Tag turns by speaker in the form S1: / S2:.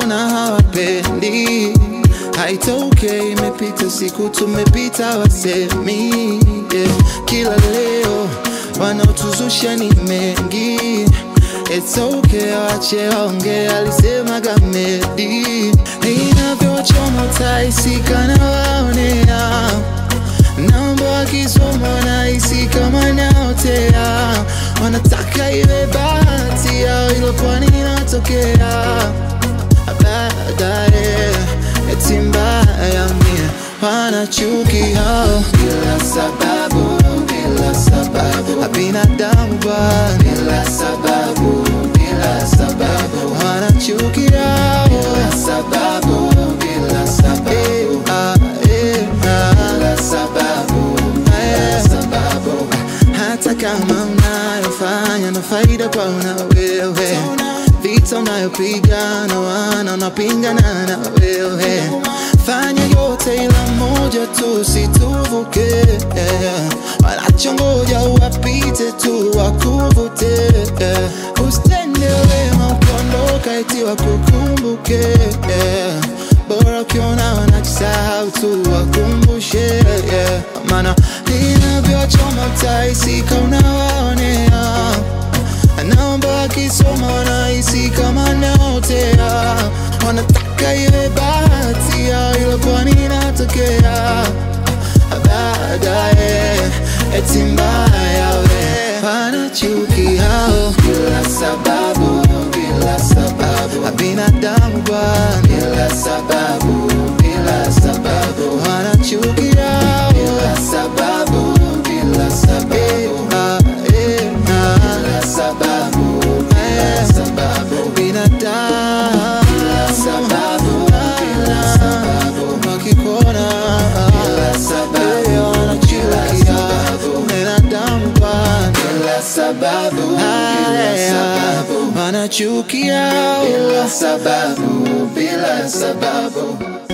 S1: maana hawapendi. Haitokei, imepita siku tumepita, wasemi yeah. Kila leo wanaotuzusha ni mengi It's okay, wache waonge, alisema Gamedi. Inavyochoma utaisika na waonea, namba wakisoma nahisi kama naotea. Wanataka iwe bahati yao, ilo pwani inatokea baadaye, eti mbaya mie wanachuki hao bila sababu, bila sababu, binadamu bwana bila sababu, bila sababu, wanachuki hao bila sababu, bila sababu, ah, eh, ah, bila sababu, bila sababu, hata kama unayofanya na faida kwa una wewe vita unayopigana wana unapingana na wewe fanya yote ila moja tu situvuke wanachongoja wapite tu wakuvute usitende wema ukiondoka eti wakukumbuke bora ukiona wanajisahau tu wakumbushe maana inavyochoma utaisika unawaonea naomba wakisoma wanahisi kama naotea, wanataka iwe bahati yao, ila pwani inatokea baadaye, eti mbaya we wanachuki hao bila sababu, bila sababu, binadamu bwana bila sababu, bila sababu, wanachuki hao bila sababu, bila sababu, ah, eh, ah, bila sababu, bila sababu, binadamu bila sababu, bila sababu, wakikuona bila sababu, wanachukia binadamu bwana bila sababu, bila sababu, wanachukia bila sababu, bila sababu.